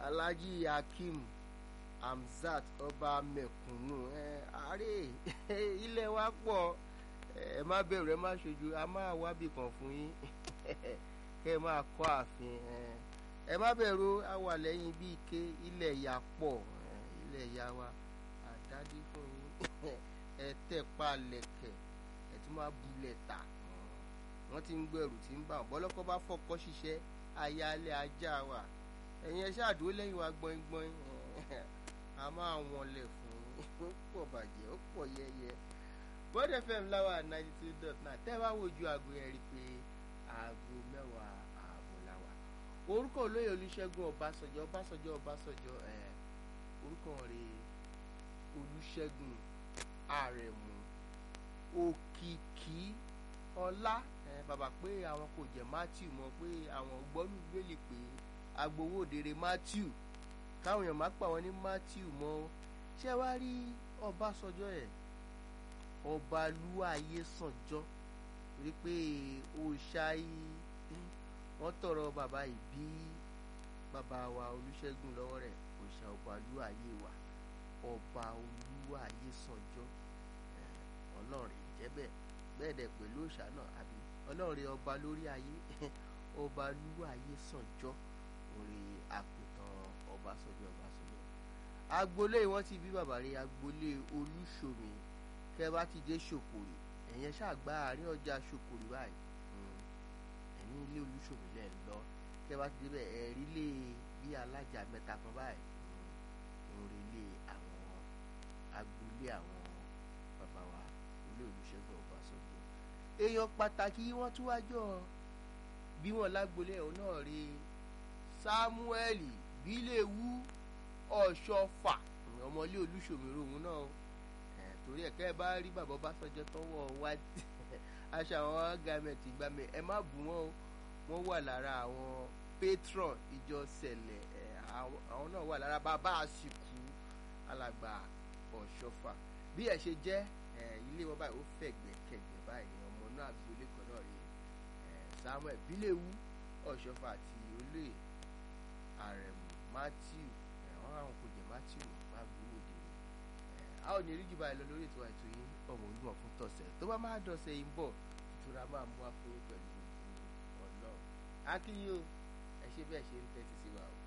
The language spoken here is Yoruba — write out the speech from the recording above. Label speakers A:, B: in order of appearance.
A: alhaji hakeem hamzat ọba mẹ̀kúnnù ẹ àárẹ̀ ilẹ̀ wa pọ̀ ẹ má bẹ̀rù ẹ má ṣojú a máa wábì kan fún yín kẹ́ ẹ máa kọ́ ààfin ẹ má bẹ̀rù a wà lẹ́yìn bí ike ilẹ̀ ìyá pọ̀ ilẹ̀ ìyá wa àdádé fún yín ẹ tẹ̀ pa lẹ̀kẹ̀ ẹ tún máa bulẹ̀ tà wọ́n ti ń gbẹ̀rù tí ń bà wọ́n bọ́lọ́kọ́ bá fọkọ́ ṣiṣẹ́ ayálẹ̀ ajá wa ẹ̀yin ẹ ṣáàdúró lẹ́yìn wa gbọ́ngbọ́n a máa wọnlẹ̀ fún ó pọ̀ bàjẹ́ ó pọ̀ yẹ́yẹ́ bọ́dẹ fm láwa ninety two dot nine tẹ́ bá wojú aago yẹn rí i pé aago mẹ́wàá ààbọ̀ làwà orúkọ olóyè olùṣègùn ọbásanjọ́ ọbásanjọ́ ọbásanjọ́ ẹ̀ orúkọ rẹ̀ olùṣègùn àrẹ̀mú òkìkí ọlá ẹ̀ bàbá pé àwọn kò jẹ́ matthew mọ̀ pé àwọn gbọ́nú gbélé pé agbowódere matthew káwọn èèyàn má pa wọn ní matthew mọ́ ṣé wàá rí ọbásanjọ́ ẹ̀ ọbalúwàyé sànjọ́ rí pé òòṣàì wọ́n tọrọ bàbá yìí bí bàbá wa olùṣègùn lọ́wọ́ rẹ̀ òòṣà ọbalúwàyé wa ọba olúwàyé sànjọ́ ọlọ́run jẹ́ bẹ́ẹ̀ bẹ́ẹ̀ dẹ̀ pẹ̀lú òòṣà náà àbí ọlọ́run ọba lórí ayé ọba olúwàyé sànjọ́ orí àkùtàn ọbásanjọ́ ọbásanjọ́ agboolé wọn ti bí bàbá rẹ̀ agboolé olúṣomi kẹ bá ti dé ṣòkòrì ẹ̀yẹn ṣàgbá àárín ọjà ṣòkòrì báyìí ẹ̀ní ilé olúṣòmí lẹ̀ ń lọ kẹ bá ti débẹ̀ ẹ̀rí lé bí alájà mẹ́ta kan báyìí orí lé àwọn agboolé àwọn bàbá wa olé olùṣègùn ọbásanjọ́ èèyàn pàtàkì wọ́n tún wájọ́ bí wọ́n lágboolé ẹ̀hún náà rí samuel bíléwu ọ̀ṣọ́fà ọmọlé olúṣòmí rohun náà torí ẹ̀kẹ́ ẹ bá rí bàbá Ọbásanjọ́ tọwọ́ wá aṣọ àwọn gàmẹ̀tì gbàmẹ̀ ẹ má bù wọ́n o wọ́n wà lára àwọn patron ìjọ sẹ̀lẹ̀ àwọn náà wà lára bàbá àsìkò alàgbà ọ̀ṣọ́fà bí ẹ ṣe jẹ́ ilé wọn báyìí ó fẹ̀gbẹ́ kẹ̀gbẹ́ báyìí ọmọ náà agboolé kan náà rí Samuel bíléwu ọ̀ṣọ́fà àti olóyè àrẹ̀mú Matthew àwọn àwọn kò jẹ́ Matthew má gbowó dé a ò ní rí jù báyìí lọ lórí ètò àìtó yín ọmọ olúmọ fún tọ̀sẹ̀ tó bá máa dọ̀sẹ̀ yìí ń bọ̀ ìtura máa mú wá fún pẹ̀lú ọlọ́run akínyó ẹ ṣe bẹ́ẹ̀ ṣe ń tẹ́tí sí wa o.